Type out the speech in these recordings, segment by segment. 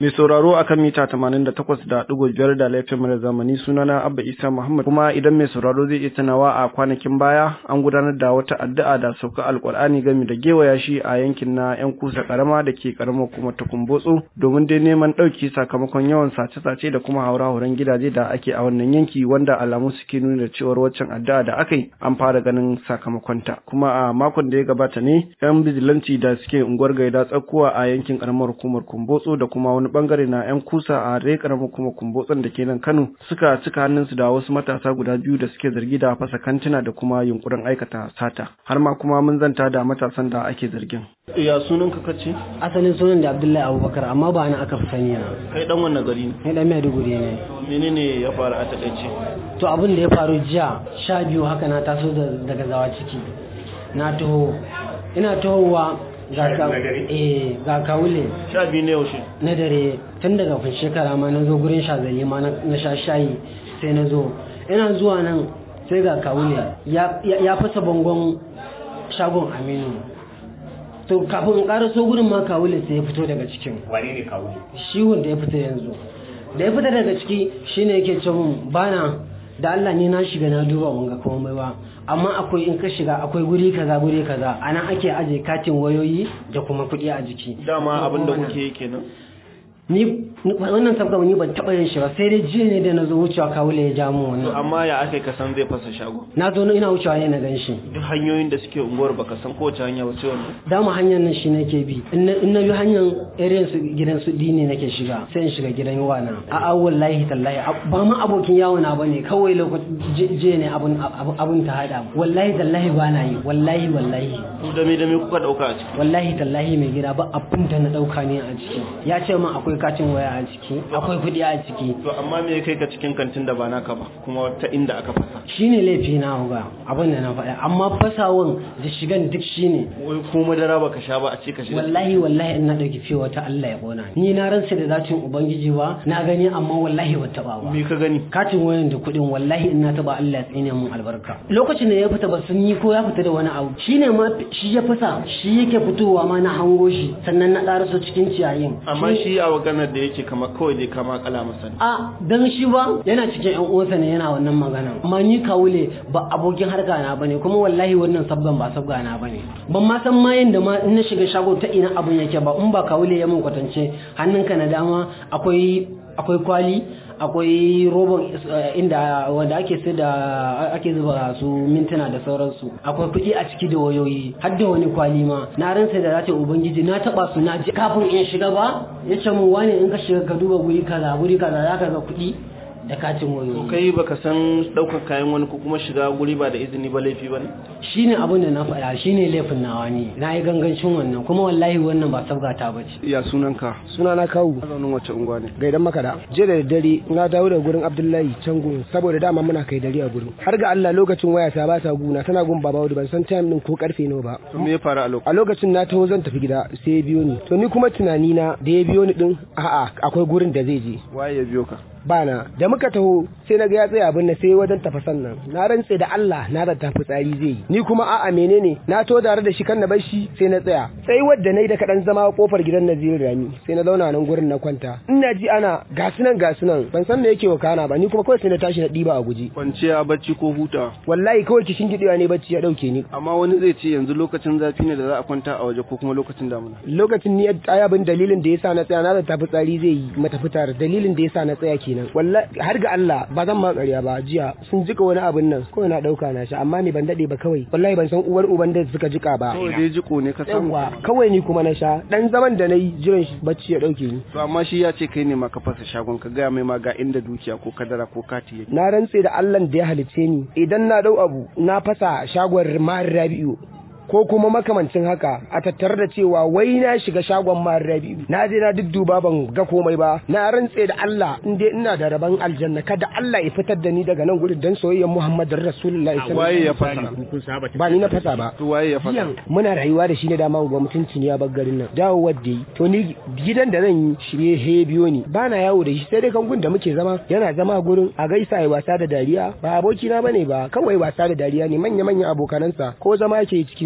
Mai sauraro akan mita 88.5 da laifin mara zamani sunana Abba Isa Muhammad kuma idan mai sauraro zai iya tunawa a kwanakin baya an gudanar da wata addu'a da sauka alkur'ani game da gewaya shi a yankin na yan kusa karama da ke karamar kuma ta kumbotso domin dai neman ɗauki sakamakon yawan sace-sace da kuma haura-hauren gidaje da ake a wannan yanki wanda alamu suke nuna da cewar waccan addu'a da aka yi an fara ganin sakamakonta kuma a makon da ya gabata ne yan bijilanci da suke unguwar gaida tsakuwa a yankin karamar hukumar kumbotso da kuma wani bangare na yan kusa a rai karamar hukumar kumbotson da ke nan kano suka cika hannunsu da wasu matasa guda biyu da suke zargi da fasa kantuna da kuma yunkurin aikata sata har ma kuma mun zanta da matasan da ake zargin ya sunan ka kace asalin sunan da abdullahi abubakar amma ba na aka fi sani na kai dan wannan gari ne ni dan maiduguri ne menene ya faru a takaice to abin da ya faru jiya sha biyu haka na taso daga zawa ciki na taho ina tahowa ga ka eh ga kawule sha biyu ne yaushe na dare tun daga kun shekara ma na zo gurin shazali ma na sha shayi sai na zo ina zuwa nan sai ga kawule ya fasa bangon shagon aminu to kafin in ƙara so gudun ma kawule sai ya fito daga cikin wane ne kawule shi wanda ya fita yanzu da ya fita daga ciki shine yake ce mun bana da Allah ne na shiga na duba mun ga komai ba amma akwai in ka shiga akwai guri kaza guri kaza anan ake aje katin wayoyi da kuma kuɗi a jiki dama abin da kuke yi kenan ni wannan sabga ni ban taba yin shi ba sai dai jiya ne da na zo wucewa kawule ya ja mu wannan amma ya aka ka san zai fasa shago na zo ina wucewa ne na gan shi duk hanyoyin da suke unguwar baka san kowace hanya ba ce wannan dama hanyar nan shi nake bi in na bi hanyar area su gidan su dini nake shiga sai in shiga gidan yawana a a wallahi tallahi ba ma abokin yawo na bane kawai lokaci je ne abun abun ta hada wallahi tallahi ba na yi wallahi wallahi ku da me da me kuka dauka a ciki wallahi tallahi mai gida ba abun da na dauka ne a ciki ya ce min akwai katin waya a ciki akwai kuɗi a ciki to amma me kai ka cikin kantin da ba naka ba kuma ta inda aka fasa shine laifi na ga abin da na faɗa amma fasawan da shigan duk shine wai ko madara baka sha ba a ce ka shiga wallahi wallahi ina dauki fiye wata Allah ya kona ni na ransa da zatin ubangiji ba na gani amma wallahi ba taba ba me ka gani katin wayan da kuɗin wallahi ina taba Allah ya tsine mun albarka lokacin da ya fita ba sun yi ko ya fita da wani abu shine ma shi ya fasa shi yake fitowa ma na hango shi sannan na ƙaraso cikin ciyayin amma shi a maganar da yake kamar kawai dai kama kala masa ne a dan shi ba yana cikin yan uwansa ne yana wannan magana amma ni kawule ba abokin harka na bane kuma wallahi wannan sabgan ba sabga na bane ban ma san ma yanda ma in na shiga shago ta ina abun yake ba in ba kawule ya mun kwatance hannunka na dama akwai akwai kwali akwai roban inda wanda ake sai da ake zuba su mintuna da sauransu akwai kuɗi a ciki da wayoyi har da wani kwali ma na ransa da zata ubangiji na taba su na ji kafin in shiga ba ya ce mun wani in ka shiga ka duba guri kaza guri kaza zaka ga kuɗi da katin wayoyi kai baka san daukar kayan wani ko kuma shiga guri ba da izini ba laifi bane shine abin da na faɗa shine laifin nawa ne na yi gangancin wannan kuma wallahi wannan ba sabgata ba ce ya sunanka suna na kawu zaunin wace unguwa ne gaidan makada jiya da dare na dawo da gurin abdullahi can gun saboda dama muna kai dare a gurin har ga allah lokacin waya ta ba ta guna tana gun baba ban san time din ko karfe nawa ba me ya faru a lokacin a lokacin na taho zan tafi gida sai ya biyo ni to ni kuma tunani na da ya biyo ni din a'a akwai gurin da zai je waye ya biyo ka bana da muka taho sai na ga ya tsaya abin na sai wajen tafasan nan na rantse da Allah na da tafi tsari zai yi ni kuma a'a menene na to tare da shi kan na bar shi sai na tsaya sai wadda nayi da kadan zama kofar gidan Naziru Rami sai na zauna nan gurin na kwanta ina ji ana gasunan gasunan ban san me yake wakana ba ni kuma kawai sai na tashi na diba a guji kwanciya bacci ko huta wallahi kawai kishin gidewa ne bacci ya dauke ni amma wani zai ce yanzu lokacin zafi ne da za a kwanta a waje ko kuma lokacin damuna lokacin ni ai abin dalilin da yasa na tsaya na da tafi tsari zai yi mata fitar dalilin da yasa na tsaya kenan wallahi har ga Allah ba zan ma ƙarya ba jiya sun jika wani abin nan kawai na dauka na shi amma ni ban dade ba kawai wallahi ban san uwar uban da suka jika ba kawai dai jiko ne ka samu yawa kawai ni kuma na sha dan zaman da nayi jiran shi bacci ya dauke ni to amma shi ya ce kai ne ma ka fasa shagon ka gaya mai ma ga inda dukiya ko kadara ko kati yake na rantse da Allah da ya halicce ni idan na dau abu na fasa shagon Mahar Rabi'u ko kuma makamancin haka a tattare da cewa wai na shiga shagon Mahar Rabi'u na je na dudduba ban ga komai ba na rantse da Allah in dai ina da rabon aljanna kada Allah ya fitar da ni daga nan gurin dan soyayyar Muhammadin Rasulullahi sallallahu waye alaihi ya fasa kun saba ba ni na fasa ba to waye ya fasa Jiyan muna rayuwa da shi ne dama ga mutunci ne ya bar garin nan dawo wadda yi to ni gidan da zan yi shi ne he biyo ni ba na yawo da shi sai dai kangun da muke zama yana zama gurin a gaisa ya wasa da dariya ba aboki na bane ba kawai wasa da dariya ne manya manyan abokanansa ko zama yake cikin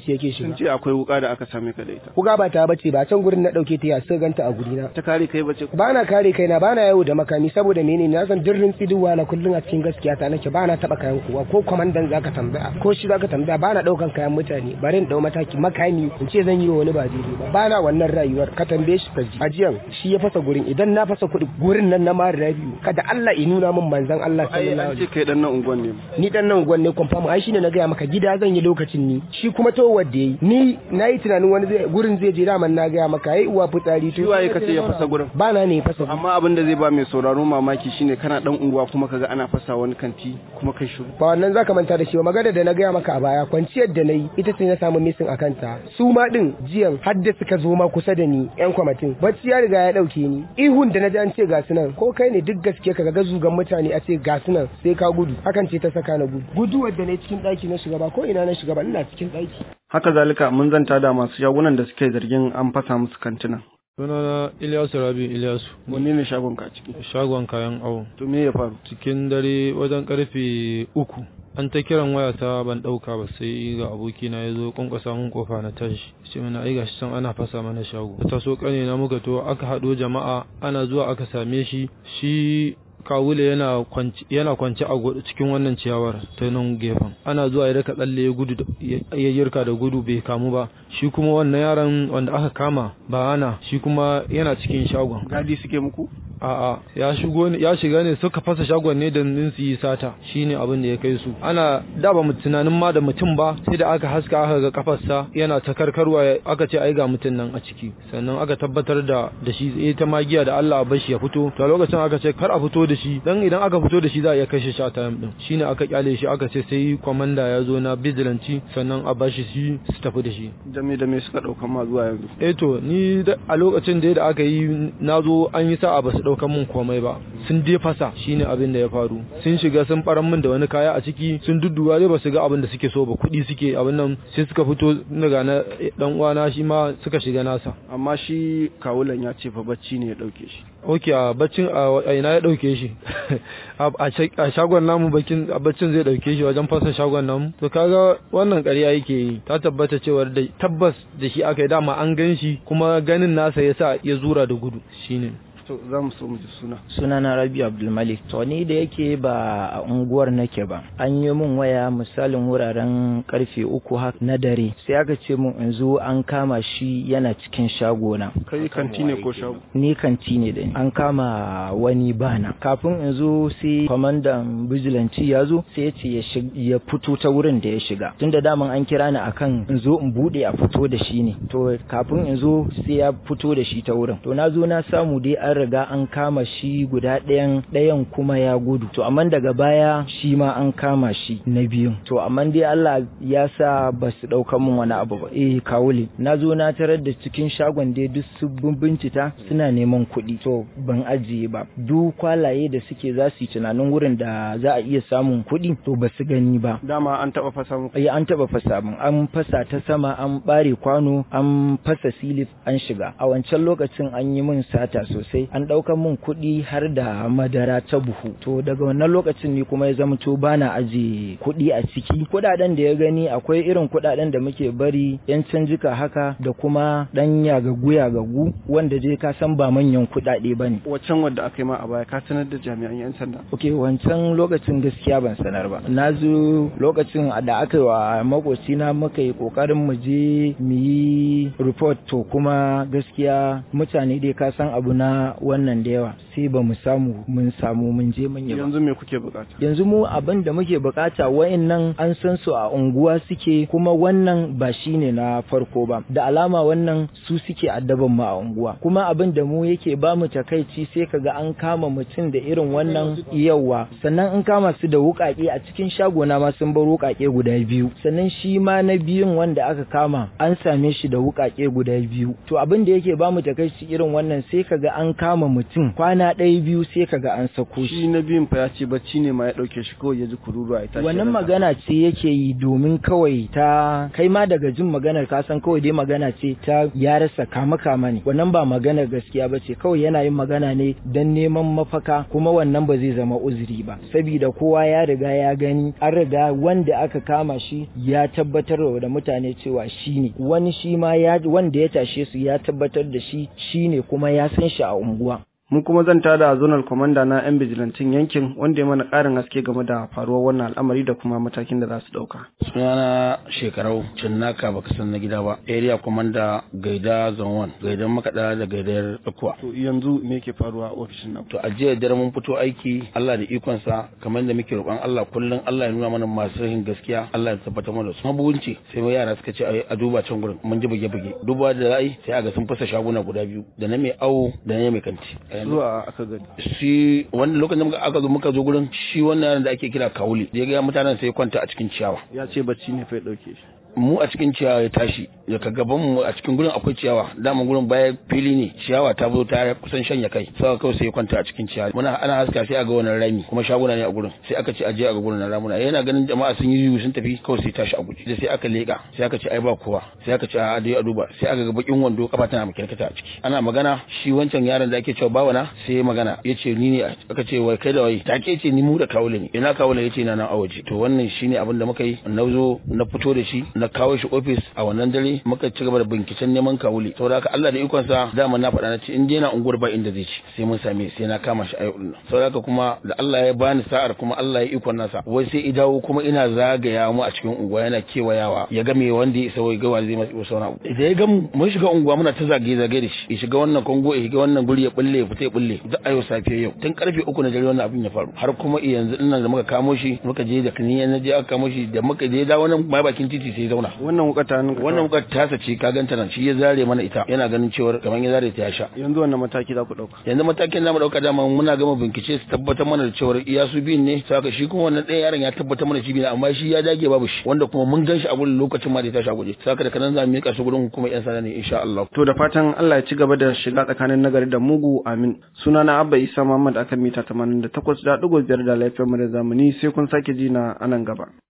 musulunci yake sun shiga ce akwai wuka da aka same ka da ita kuga ba ta bace ba can gurin na dauke ta ya sai ganta a gurina ta kare kai bace ba na kare kaina ba na yawo da makami saboda menene na san dirrin tsiduwa na kullun a cikin gaskiya ta nake ba na taba kayan kowa ko kwamandan zaka tambaya ko shi zaka tambaya ba na daukan kayan mutane bari in dau mataki makami in ce zan yi wa wani ba daidai ba ba na wannan rayuwar ka tambaye shi ka ji ajiyan shi ya fasa gurin idan na fasa kuɗi gurin nan na mara rabiu kada Allah ya nuna min manzon Allah ai sallallahu an alaihi ce kai dan nan unguwan ne ni dan nan gwanne confirm ai shine na gaya maka gida zan yi lokacin ni shi kuma to wanda yayi ni nayi tunanin wani zai gurin zai je daman na gaya maka ai uwa fitsari shi waye kace ya fasa gurin ba na ne fasa amma abin da zai ba mai sauraro mamaki shine kana dan unguwa kuma kaga ana fasa wani kanti kuma kai shiru ba wannan zaka manta da shi ba magana da na gaya maka a baya kwanciyar da nayi ita ce na samu missing a kanta su ma din jiyan har da suka zo ma kusa da ni yan kwamitin bacci ya riga ya dauke ni ihun da na ji an ce ga su nan ko kai ne duk gaske ka ga zugan mutane a ce ga su nan sai ka gudu hakan ce ta saka na gudu guduwar da na cikin daki na shiga ba ko ina na shiga ba ina cikin daki haka zalika mun zanta da masu shagunan da suke zargin an fasa musu kantina sunana Ilyasu Rabi Ilyasu wanne ne shagon ka a ciki shagon kayan awo to me ya faru cikin dare wajen karfe uku an ta kiran wayata ban dauka ba sai ga abokina ya zo kwankwasa mun kofa na tashi ce mana ai gashi can ana fasa mana shago ta so kane na muka to aka hado jama'a ana zuwa aka same shi shi kawule yana kwanci yana kwanci a gu- cikin wannan ciyawar ta nan gefen ana zuwa ya raka tsalle ya gudu da- ya ya yirka da gudu bai kamu ba shi kuma wannan yaron wanda aka kama ba ana shi kuma yana cikin shagon gadi suke muku A'a ya shigo ne ya shiga ne suka fasa shagon ne da nin su yi sata shine abin da ya kai su ana da ba mu tunanin ma da mutum ba sai da aka haska aka ga kafarsa yana ta karkarwa aka ce ai ga mutum nan a ciki sannan aka tabbatar da da shi eh ta magiya da Allah a bashi ya fito to a lokacin aka ce kar a fito da shi dan idan aka fito da shi za a iya kashe shi a time din shine aka kyale shi aka ce sai komanda ya zo na vigilante sannan a bashi shi su tafi da shi da me da me suka daukan ma zuwa yanzu eh to ni da- a lokacin da da aka yi na zo an yi sa'a ba su ɗaukan mun komai ba sun je fasa shine abin da ya faru sun shiga sun ɓaran min da wani kaya a ciki sun dudduwa dai ba su ga abin da suke so ba kuɗi suke abin nan sai suka fito daga na dan uwana shi ma suka shiga nasa amma shi kawulan ya ce fa bacci ne ya dauke shi ok a baccin a a ina ya ɗauke shi a a sha- a shagon namu bakin a baccin zai ɗauke shi wajen fasa shagon namu to kaga wannan ƙarya yake yi ta tabbata cewar da tabbas da shi aka yi dama an gan shi kuma ganin nasa yasa ya zura da gudu shine to za mu so mu ji suna sunana Rabi Abdulmalik to ni da yake ba a unguwar nake ba an yi min waya misalin wuraren karfe uku haka na dare sai aka ce min in zo an kama shi yana cikin shagona kai kanti ne ko shago ni kanti ne da ni an kama wani bana kafin in zo sai kwamandan bijilanci ya zo sai ya ce ya shig- ya fito ta wurin da ya shiga tunda daman an kira ni akan in zo in bude a fito da shi ne to kafin in zo sai ya fito da shi ta wurin to na zo na samu dai an riga an kama shi guda ɗayan ɗayan kuma ya gudu to amma daga baya shi ma an kama shi na biyun to amma dai Allah ya sa ba su ɗauka min wani abu ba eh kawule na zo na tarar da cikin shagon dai duk su bincita suna neman kuɗi to ban ajiye ba duk kwalaye da suke za su yi tunanin wurin da za a iya samun kuɗi to ba su gani ba dama an taba fasa muku Eh an taba fasa min an fasa ta sama an bare kwano an fasa silif an shiga a wancan lokacin an yi min sata sosai an ɗaukan min kuɗi har da madara ta buhu to daga wannan lokacin ni kuma ya zama to bana aje kuɗi a ciki kuɗaɗen da ya gani akwai irin kuɗaɗen da muke bari yan canjika haka da kuma ɗan yagagu yagagu wanda dai ka san ba manyan kuɗaɗe bane waccan wadda aka yi ma a baya ka sanar da jami'an yan sanda Ok, wancan lokacin gaskiya ban sanar ba. Na zo lokacin da aka yi wa makocina muka yi kokarin mu je mu yi report to kuma gaskiya mutane dai ka san abu na wannan da yawa sai ba mu samu mun samu mun je mun yi ba. yanzu me kuke bukata Yanzu mu abin da muke bukata wayannan an san su a unguwa suke kuma wannan ba shine na farko ba. Da alama wannan su suke addaban mu a unguwa. Kuma abin da mu yake ba mu takaici sai kaga an kama mutum da irin wannan yawa. Sannan an kama su da wukake a cikin shagona ma sun bar wukake guda biyu. Sannan shi ma na biyun wanda aka kama an same shi da wukake guda biyu. To abin da yake ba mu takaici irin wannan sai kaga an kama mutum kwana ɗaya biyu sai kaga an sako shi na biyun fa ya ce bacci ne ma ya ɗauke shi kawai ya ji kururuwa ya tashi wannan magana ce yake yi domin kawai ta kai ma daga jin maganar ka san kawai dai magana ce ta ya rasa kama kama ne wannan ba maganar gaskiya ba ce kawai yana yin magana ne don neman mafaka kuma wannan ba zai zama uzuri ba saboda kowa ya riga ya gani an riga wanda aka kama shi ya tabbatar da mutane cewa shi ne wani shi ma ya wanda ya tashe su ya tabbatar da shi shi ne kuma ya san shi a unguwa mun kuma zan tada zonal commander na yan bijilantin yankin wanda ya mana ƙarin haske game da faruwar wannan al'amari da kuma matakin da za su ɗauka. sunana shekarau cinnaka baka san na gida ba area commander gaida zone gaidan makaɗa da gaidar tsakuwa to yanzu me yake faruwa a ofishin nan to a jiya dare mun fito aiki Allah da ikonsa kamar da muke roƙon Allah kullum Allah ya nuna mana masu yin gaskiya Allah ya tabbatar mana da su mabugunci sai mai yara suka ce a duba can gurin mun ji buge buge duba da ra'ayi sai aga sun fasa shaguna guda biyu da na mai awo da na mai kanti zuwa aka gani shi wani lokacin da aka zo muka zo gurin shi wannan yaron da ake kira kauli da ya ga mutanen sai ya kwanta a cikin ciyawa ya ce bacci ne fa ya ɗauke shi mu a cikin ciyawa ya tashi daga gaban mu a cikin gurin akwai ciyawa dama gurin baya fili ne ciyawa ta zo ta kusan shanya kai sai kawai sai ya kwanta a cikin ciyawa muna ana haska sai a ga wannan rami kuma shaguna ne a gurin sai aka ce aje a ga gurin na ramuna yana ganin jama'a sun yi sun tafi kawai sai tashi a guje sai aka leka sai aka ce ai ba kowa sai aka ce a dai a duba sai aka ga bakin wando kafa tana makirkata a ciki ana magana shi wancan yaron da ake cewa bawana sai ya magana yace ni ne aka ce wai kai da wai take ce ni mu da kawule ne ina kawule yace na nan a waje to wannan shine abin da muka yi na zo na fito da shi na kawo shi ofis a wannan dare muka ci gaba da binciken neman kawuli saboda haka Allah da ikon sa dama na faɗa na ce in je na unguwar ba inda zai ci sai mun same sai na kama shi a yau din saboda haka kuma da Allah ya bani sa'ar kuma Allah ya ikon nasa wai sai i dawo kuma ina zagaya mu a cikin unguwa yana kewayawa ya ga me wanda ya isa wai ga wanda zai masa wasu wani abu da ya ga mu mun shiga unguwa muna ta zagaye zagaye da shi ya shiga wannan kongo ya shiga wannan guri ya bulle ya fita ya bulle da ayo safiya yau tun karfe uku na dare wannan abin ya faru har kuma yanzu dinnan da muka kamo shi muka je da kaniya na je aka kamo shi da muka je da wannan bakin titi sai zauna wannan wuka ta nan wannan wukar tasa ce ka ganta nan shi ya zare mana ita yana ganin cewa kamar ya zare ta ya sha yanzu wannan mataki za ku dauka yanzu matakin zamu dauka dama muna gama bincike su tabbatar mana da cewa iya su biyun ne saka shi kuma wannan ɗaya yaron ya tabbatar mana shi biyu amma shi ya dage babu shi wanda kuma mun gan shi a gurin lokacin ma da ya tashi a guje saka da kanan za mu miƙa su gurin hukumar yan sanda ne insha Allah to da fatan Allah ya ci gaba da shiga tsakanin nagari da mugu amin sunana Abba Isa Muhammad akan mita 88.5 da lafiyar mu da zamani sai kun sake ji na anan gaba